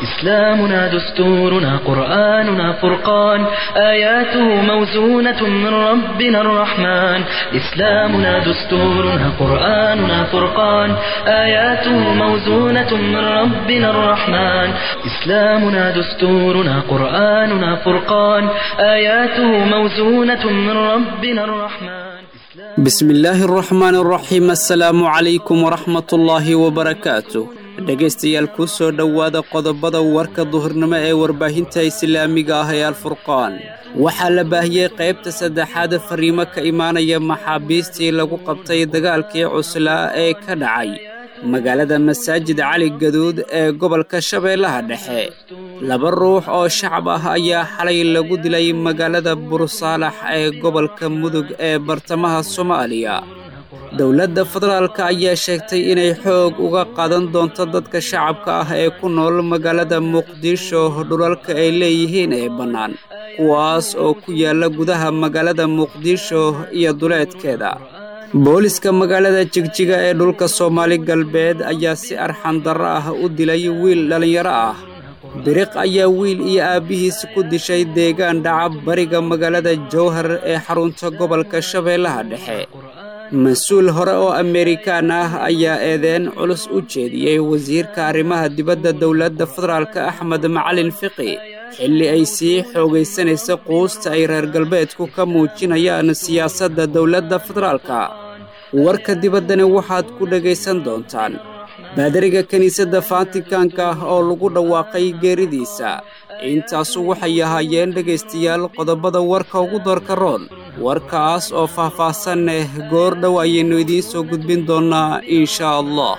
إسلامنا دستورنا قرآننا فرقان آياته موزونة من ربنا الرحمن إسلامنا دستورنا قرآننا فرقان آياته موزونة من ربنا الرحمن إسلامنا دستورنا قرآننا فرقان آياته موزونة من ربنا الرحمن بسم illaahi araxmaan araxiim assalaamu calaykum waraxmatullaahi wabarakaatu dhegaystayaal kuu soo dhowaada qodobada warka duhurnimo ee warbaahinta islaamiga ah ee alfurqaan waxaa la baahiyey qaybta saddexaad fariimo ka imaanaya maxaabiistii lagu qabtay dagaalkii cuslaa ee ka dhacay magaalada masaajid cali gaduud ee gobolka shabeellaha dhexe laba ruux oo shacab ah ayaa xalay lagu dilay magaalada bursaalax ee gobolka mudug ee bartamaha soomaaliya dowladda federaalka ayaa sheegtay inay xoog uga qaadan doonto dadka shacabka ah ee ku nool magaalada muqdisho dhulalka ay leeyihiin ee bannaan kuwaas oo ku yaalla gudaha magaalada muqdisho iyo duleedkeeda booliska magaalada jigjiga ee dhulka soomaali galbeed ayaa si arxandarro ah u dilay wiil dhallinyaro ah biriq ayaa wiil iyo aabbihiis ku dishay deegaan dhaca bariga magaalada jowhar ee xarunta gobolka shabeellaha dhexe mas-uul hore oo amerikaan ah ayaa eedeen culus u jeediyey wasiirka arrimaha dibadda dowladda federaalka axmed macalin fiqi xilli ay sii xoogaysanaysa quusta ay reer galbeedku ka muujinayaan siyaasadda dowladda federaalka warka dibaddani waxaad ku dhegaysan doontaan baadariga kiniisadda faatikaanka ah oo lagu dhawaaqay geeridiisa intaasu waxay ahaayeen dhegaystayaal qodobada warka ugu doorka roon warkaas oo faah-faahsan leh goor dhow ayaynu idiin soo gudbin doonnaa inshaa allah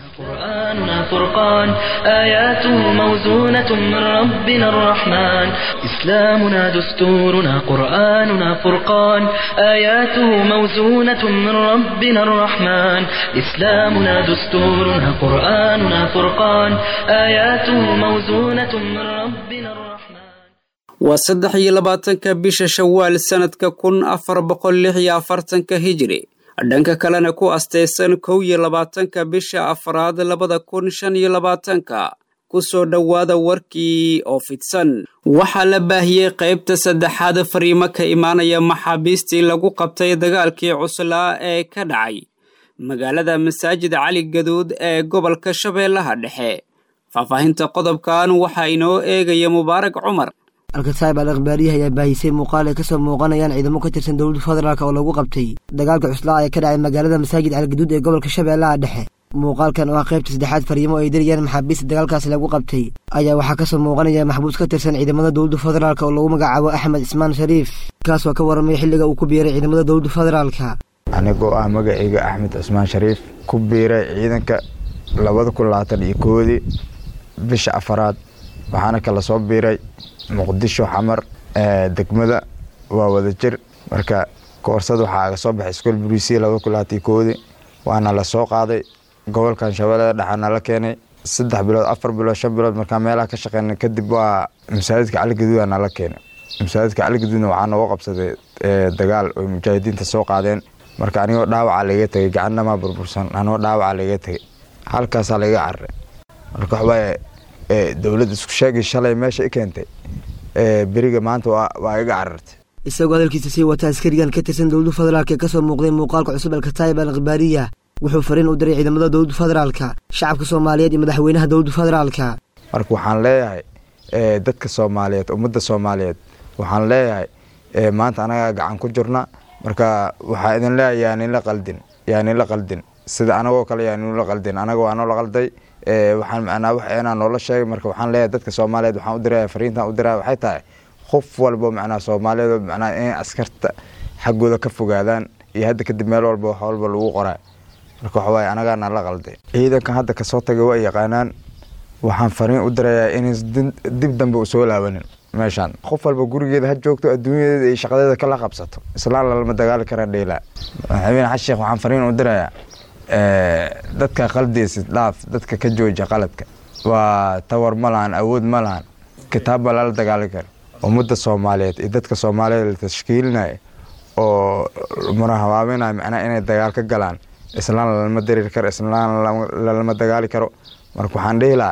قرآننا فرقان آياته موزونة من ربنا الرحمن إسلامنا دستورنا قرآننا فرقان آياته موزونة من ربنا الرحمن إسلامنا دستورنا قرآننا فرقان آياته موزونة من ربنا الرحمن waa saddex iyo labaatanka bisha shawaal sannadka kun afar boqol lix iyo afartanka hijri dhanka kalena ku astaysan kow iyo labaatanka bisha afraad labada kun shan iyo labaatanka ku soo dhowaada warkii oo fidsan waxaa la baahiyey qaybta saddexaad fariimo ka imaanaya maxaabiistii lagu qabtay dagaalkii cuslaa ee ka dhacay magaalada masaajid cali gaduud ee gobolka shabeellaha dhexe faahfaahinta qodobkan waxaa inoo eegaya mubaarak cumar alkasaib al akhbaariyaha ayaa baahisay muuqaal ay kasoo muuqanayaan ciidamo ka tirsan dowladda federaalk oo lagu qabtay dagaalka cuslaa ee ka dhacay magaalada masaajid calgaduud ee gobolka shabeellaha dhexe muuqaalkan oo ah qaybta saddexaad fariimo ay dirayaan maxaabiista dagaalkaasi lagu qabtay ayaa waxaa kasoo muuqanaya maxbuus ka tirsan ciidamada dowladda federaalk oo lagu magacaabo axmed ismaan shariif kaas oo ka warramay xilliga uu ku biiray ciidamada dowladda federaalka anigoo ah magacayga axmed cismaan shariif ku biiray ciidanka labada kun labaatan iyo koodii bisha afaraad waxaana kala soo biiray muqdisho xamar degmada waa wada jir marka koorsad waxaa aga soo baxay iskool buriisiya laba kun labaatan koodi waana la soo qaaday gobolkan shabeellada dhexaana la keenay saddex bilood afar bilood shan bilood markaa meelaha ka shaqeynay kadib waa masaajidka caligaduudana la keenay masaajidka caligaduudna waxaa nooga qabsaday dagaal oy mujaahidiinta soo qaadeen marka anigoo dhaawaca laga tegay gacannamaa burbursan anigoo dhaawaca laga tegay halkaasaa laga cararay marka waxbaa dowladda isku sheegay shalay meesha i keentay beriga maanta waa iga carartay isagoo hadalkiisa sii wata askarigan ka tirsan dowladda federaalk ee kasoo muuqday muuqaalka cusub alkataayib al akhbaariya wuxuu fariin u diray ciidamada dowladda federaalka shacabka soomaaliyeed iyo madaxweynaha dowladda federaalka marka waxaan leeyahay dadka soomaaliyeed ummadda soomaaliyeed waxaan leeyahay maanta anagaa gacan ku jirna marka waxaa idin leeyahay yaanila qaldin yaanila qaldin sida anagoo kale yaanila qaldin anaga waa noola qalday waxaan macnaa wax eenaa noola sheegay marka waxaan leeyahay dadka soomaaliyeed waxaan u diraya fariintan u diraya waxay tahay qof walbo macnaa soomaaliyeed macnaa inay askarta xaggooda ka fogaadaan iyo hadda kadib meel walba wax walba lagu qoraa marka waxa waaye anagaana la qalday ciidankan hadda kasoo tagay waa yaqaanaan waxaan fariin u dirayaa inayn dib dambe u soo laabanin meeshaan qof walba gurigeeda ha joogto adduunyadeeda iyo shaqadeeda kala qabsato islaan lalama dagaali kara dheelaa madaxweyne xasan sheekh waxaan fariin u dirayaa dadka qaldeysid dhaaf dadka ka jooja qaladka waa tawar ma lahan awood ma lahan kitaab baa lala dagaali kara ummadda soomaaliyeed iyo dadka soomaaliyeed la tashkiilinaya oo murahabaabinaya macnaha inay dagaal ka galaan islaan lalama dareeri karo islaan lalama dagaali karo marka waxaan dhihi lahaa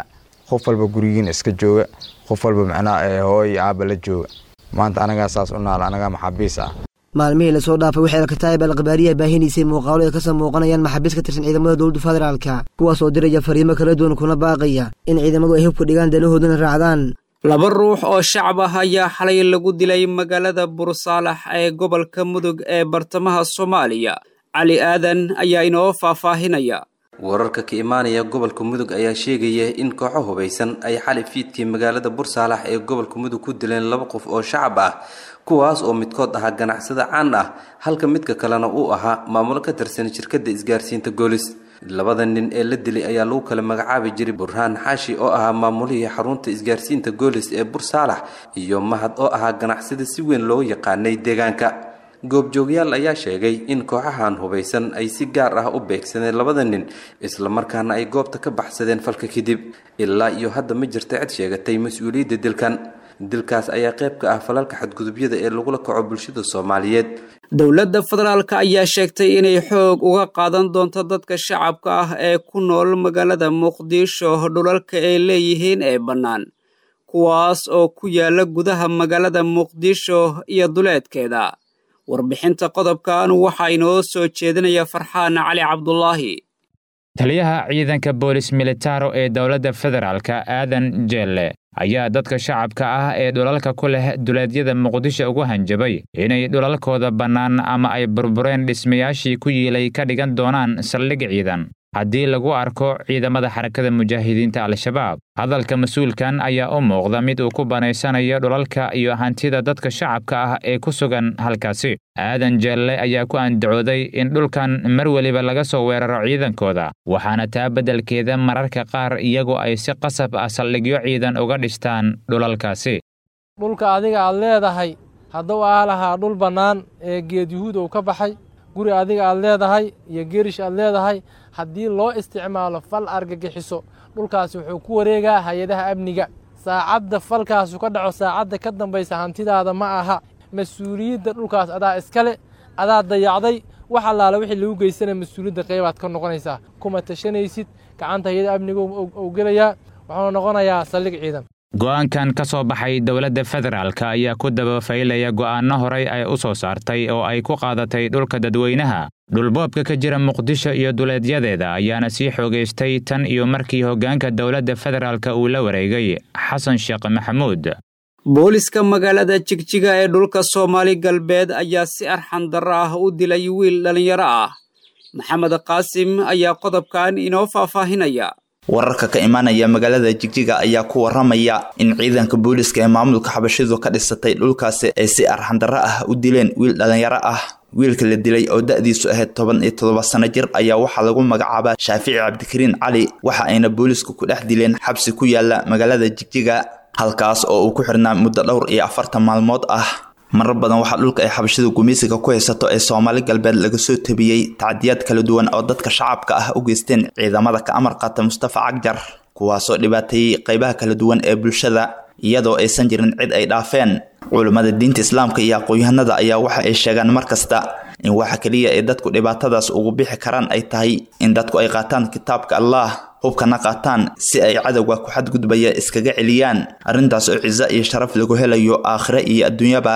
qof walba gurigiina iska jooga qof walba macnaha hooy aaba la jooga maanta anagaa saas u naal anagaa maxaabiis ah maalmihii lasoo dhaafay waxay alkataayib alkhabaariya baahinaysay muuqaalo ay kasoo muuqanayaan maxaabiis ka tirsan ciidamada dowladda federaalka kuwaas oo diraya fariimo kala duwan kuna baaqaya in ciidamadu ay hubka dhigaan danahoodana raacdaan laba ruux oo shacab ah ayaa xalay lagu dilay magaalada bursaalax ee gobolka mudug ee bartamaha soomaaliya cali aadan ayaa inoo faahfaahinaya wararka ka imaanaya gobolka mudug ayaa sheegaya in kooxo hubaysan ay xali fiidkii magaalada bursaalax ee gobolka mudug ku dileen laba qof oo shacab ah kuwaas oo midkood ahaa ganacsada caan ah halka midka kalena uu ahaa maamulo ka tirsan shirkadda isgaarsiinta goolis labada nin ee la dilay ayaa lagu kala magacaabi jiray burhaan xaashi oo ahaa maamulihii xarunta isgaarsiinta goolis ee bursaalax iyo mahad oo ahaa ganacsada si weyn loo yaqaanay deegaanka goobjoogyaal ayaa sheegay in kooxahan hubaysan ay si gaar ah u beegsadeen labada nin islamarkaana ay goobta ka baxsadeen falka kadib ilaa iyo hadda ma jirta cid sheegatay mas-uuliyadda dilkan dilkaas ayaa qayb ka ah falalka xadgudubyada ee lagula kaco bulshada soomaaliyeed dowladda federaalka ayaa sheegtay inay xoog uga qaadan doonto dadka shacabka ah ee ku nool magaalada muqdisho dhulalka ay leeyihiin ee bannaan kuwaas oo ku yaala gudaha magaalada muqdisho iyo duleedkeeda warbixinta qodobkan waxaa inoo soo jeedinaya farxaan cali cabdulaahi taliyaha ciidanka boolis militaro ee dowladda federaalka aadan jeelle ayaa dadka shacabka ah ee dhulalka ku leh duleedyada muqdisho ugu hanjabay inay dhulalkooda bannaan ama ay burbureen dhismayaashii ku yiilay ka dhigan doonaan saldhig ciidan haddii lagu arko ciidamada xarakada mujaahidiinta al-shabaab hadalka mas-uulkan ayaa u muuqda mid uu ku banaysanayo dhulalka iyo hantida dadka shacabka ah ee ku sugan halkaasi aadan jeelle ayaa ku andacooday in dhulkan mar weliba laga soo weeraro ciidankooda waxaana taa beddelkeeda mararka qaar iyagu ay si qasab ah saldhigyo ciidan uga dhistaan dhulalkaasi dhulka adiga aad leedahay hadduu aa lahaa dhul bannaan ee geed yuhuud uu ka baxay guri adiga aad leedahay iyo gerish aad leedahay haddii loo isticmaalo fal argagixiso dhulkaasi wuxuu ku wareegaa hay-adaha amniga saacadda falkaasu ka dhaco saacadda ka dambaysa hantidaada ma aha mas-uuliyadda dhulkaas adaa iskale adaa dayacday wax allaale wixii lagu geysana mas-uuliyadda qaybaad ka noqonaysaa kuma tashanaysid gacanta hay-ada amniga ou gelayaa wuxuuna noqonayaa saldhig ciidan go'aankan ka soo baxay dowladda federaalka ayaa ku dabafaylaya go'aanno horey ay u soo saartay oo ay ku qaadatay dhulka dadweynaha dhulboobka ka jira muqdisho iyo duleedyadeeda ayaana sii xoogaystay tan iyo markii hoggaanka dowladda federaalka uu la wareegay xasan sheekh maxamuud booliska magaalada jigjiga ee dhulka soomaali galbeed ayaa si arxan darro ah u dilay wiil dhallinyaro ah maxamed qaasim ayaa qodobkan inoo faahfaahinaya wararka ka imaanaya magaalada jigjiga ayaa ku waramaya in ciidanka booliska ee maamulka xabashidu ka dhisatay dhulkaasi ay si arxandarro ah u dileen wiil dhallinyaro ah wiilka la dilay oo da-diisu ahayd toban iyo toddoba sano jir ayaa waxaa lagu magacaabaa shaafici cabdikariin cali waxa ayna boolisku ku dhex dileen xabsi ku yaala magaalada jigjiga halkaas oo uu ku xirnaa muddo dhowr iyo afartan maalmood ah marar badan waxaa dhulka ay xabashida gumaysiga ku haysato ee soomaali galbeed laga soo tabiyey tacdiyaad kala duwan oo dadka shacabka ah u geysteen ciidamada ka amar qaata mustafa cagjar kuwaasoo dhibaateeyey qaybaha kala duwan ee bulshada iyadoo aysan jirin cid ay dhaafeen culummada diinta islaamka iyo aqoon-yahanada ayaa waxa ay sheegaan mar kasta in waxa keliya ee dadku dhibaatadaas ugu bixi karaan ay tahay in dadku ay qaataan kitaabka allah hubkana qaataan si ay cadowga ku xadgudbaya iskaga celiyaan arrintaas oo ciso iyo sharaf lagu helayo aakhire iyo adduunyaba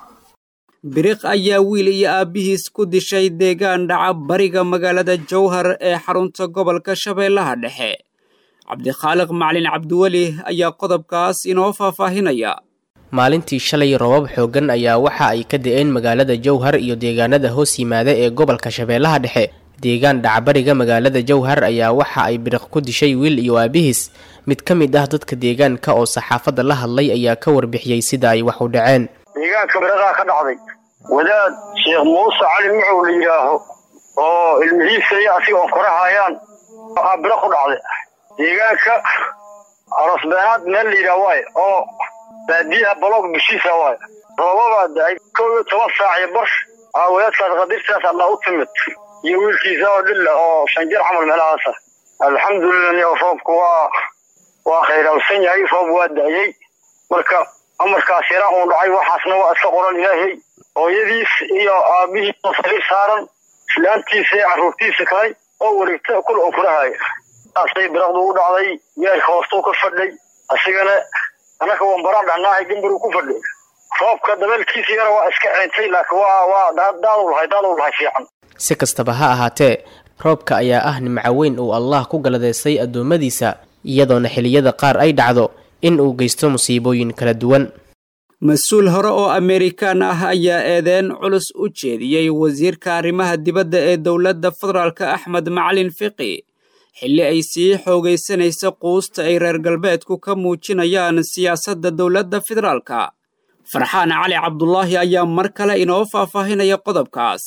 biriq ayaa wiil iyo aabbihiis ku dishay deegaan dhaca bariga magaalada jowhar ee xarunta gobolka shabeellaha dhexe cabdikhaaliq macalin cabdiweli ayaa qodobkaas inoo faahfaahinaya maalintii shalay robab xooggan ayaa waxa ay ka da-een magaalada jowhar iyo deegaanada hoos yimaada ee gobolka shabeellaha dhexe deegaan dhacbariga magaalada jowhar ayaa waxa ay biriq ku dishay wiil iyo aabihiis mid ka mid ah dadka deegaanka oo saxaafadda la hadlay ayaa ka warbixiyey sida ay wax u dhaceen deegaanka biriqaa ka dhacday wadaad sheekh muuse cali mucow la yidhaaho oo ilmihiisa iyo asiga oo korahayaan aa biriq ku dhacday deegaanka arosbeenaad meel la yidhaah waay oo baadiyaha baloog bishiisa waay roobabaa da-ay kow iyo toban saac iyo bar aa wadaadkaas qadirtaas alla u timid iyo wiilkiisa oo dhilla oo shan jir camal meelahaasa alxamdulilah niyo roobku waa waa khayrawsan yahay roob waa da-yey marka amarkaas yara uu dhacay waxaasna waa iska qoran ilaahay hooyadiis iyo aabihiis sariir saaran islaantiisa iyo carruurtiisa kalay oo wareegta kul oo kurahaya asay biraqdu u dhacday weelka hoostuu ka fadhay asigana annaka wambaraan dhacnaahay gambaruu ku fadhay roobka dabeelkiisa yara waa iska ceentay laakiin waa waa daadu lahay daadu lahay fiican si kastaba ha ahaatee roobka ayaa ah nimco weyn uu allah ku galadeystay addoommadiisa iyadoona xilliyada qaar ay dhacdo in uu geysto musiibooyin kala duwan mas-uul hore oo amerikaan ah ayaa eedeyn culus u jeediyey wasiirka arrimaha dibadda ee dowladda federaalka axmed macalin fiqi xilli ay sii xoogaysanaysa quusta ay reer galbeedku ka muujinayaan siyaasadda dowladda federaalka farxaan cali cabdulaahi ayaa mar kale inoo faahfaahinaya qodobkaas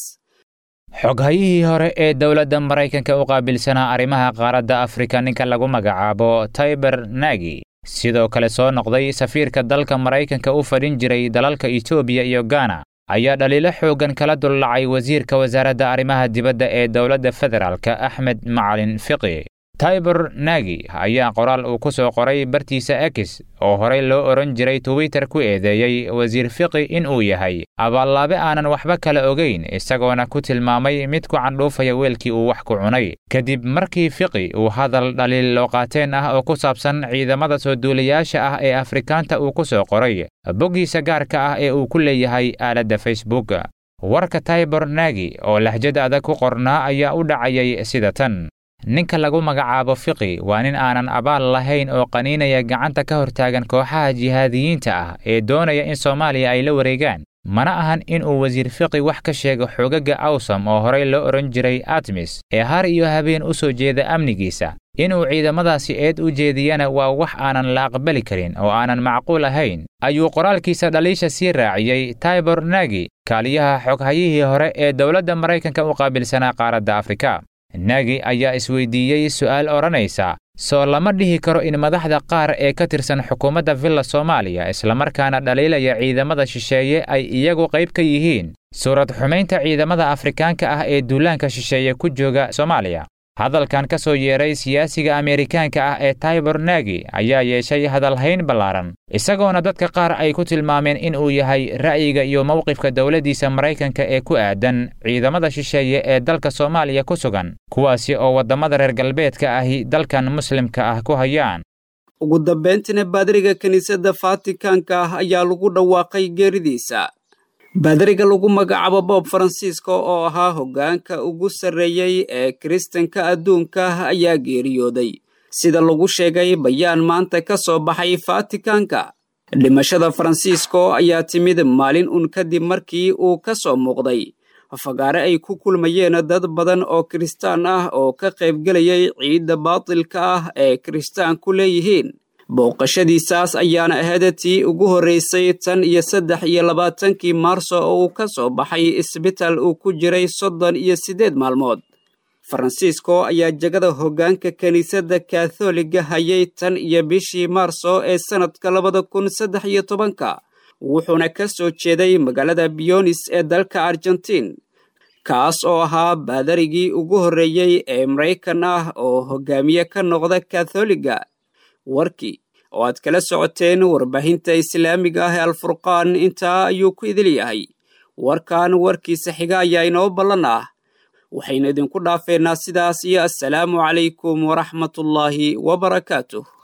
xoghayihii hore ee dowladda maraykanka u qaabilsanaa arrimaha qaaradda afrika ninka lagu magacaabo taiber nagi sidoo kale soo noqday safiirka dalka maraykanka u fadhin jiray dalalka etoobiya iyo gana ayaa dhaliilo xooggan kala dullacay wasiirka wasaaradda arrimaha dibadda ee dowladda federaalka axmed macalin fiqi taiber nagi ayaa qoraal uu ku soo qoray bartiisa ekis oo horey loo odhan jiray twitter ku eedeeyey wasiir fiqi in uu yahay abaallaabe aanan waxba kala ogayn isagoona ku tilmaamay mid ku candhuufaya weelkii uu wax ku cunay kadib markii fiqi uu hadal dhaliil looqaateen ah oo ku saabsan ciidamada soo duulayaasha ah ee afrikaanta uu ku soo qoray boggiisa gaarka ah ee uu ku leeyahay aaladda facebook warka taiber nagi oo lahjad adag ku qornaa ayaa u dhacayay sida tan ninka lagu magacaabo fiqi waa nin aanan abaal lahayn oo qaniinaya gacanta ka hortaagan kooxaha jihaadiyiinta ah ee doonaya in soomaaliya ay la wareegaan mana ahan in uu wasiir fiqi wax ka sheego xoogagga awsam oo horey loo odhan jiray atmis ee har iyo habeen u soo jeeda amnigiisa inuu ciidamadaasi eed u jeediyana waa wax aanan la aqbali karin oo aanan macquul ahayn ayuu qoraalkiisa dhaliisha sii raaciyey taibor nagi kaaliyaha xoghayihii hore ee dowladda maraykanka u qaabilsanaa qaaradda afrika nagi ayaa isweydiiyey su'aal odhanaysa soo lama dhihi karo in madaxda qaar ee ka tirsan xukuumadda villa soomaaliya islamarkaana dhaliilaya ciidamada shisheeye ay iyagu qayb ka yihiin suurad xumaynta ciidamada afrikaanka ah ee duulaanka shisheeye ku jooga soomaaliya hadalkan ka soo yeeray siyaasiga ameerikaanka ah ee taibor nagi ayaa yeeshay hadalhayn ballaaran isagoona dadka qaar ay ku tilmaameen in uu yahay ra'yiga iyo mowqifka dowladdiisa maraykanka ee ku aadan ciidamada shisheeye ee dalka soomaaliya ku sugan kuwaasi oo waddamada reer galbeedka ahi dalkan muslimka ah ku hayaan ugu dambayntiina baadariga kiniisadda faatikaanka ah ayaa lagu dhawaaqay geeridiisa baadariga lagu magacaabo bob faransiisko oo ahaa hoggaanka ugu sarreeyey ee kiristanka adduunka ayaa geeriyooday sida lagu sheegay bayaan maanta ka soo baxay faatikaanka dhimashada faransiisko ayaa timid maalin un kadib markii uu ka soo muuqday fagaare ay ku kulmayeen dad badan oo kiristaan ah oo ka qaybgelayay ciidda baatilka ah ee kiristaanku leeyihiin booqashadiisaas ayaana ahayd tii ugu horraysay tan iyo saddex iyo labaatankii maarso oo uu ka soo baxay isbitaal uu ku jiray soddon iyo siddeed maalmood faransiisko ayaa jegada hoggaanka kiniisadda katholiga hayay tan iyo bishii maarso ee sannadka labada kun saddex iyo tobanka wuxuuna ka soo jeeday magaalada bionis ee dalka argentiin kaas oo ahaa baadarigii ugu horreeyey ee maraykan ah oo hoggaamiye ka noqda katholiga warkii oo aad kala socoteen warbaahinta islaamiga ah ee alfurqaan intaa ayuu ku idil yahay warkan warkiisa xiga ayaa inoo ballan ah waxaynu idinku dhaafeynaa sidaas iyo assalaamu calaykum waraxmatullaahi wabarakaatuh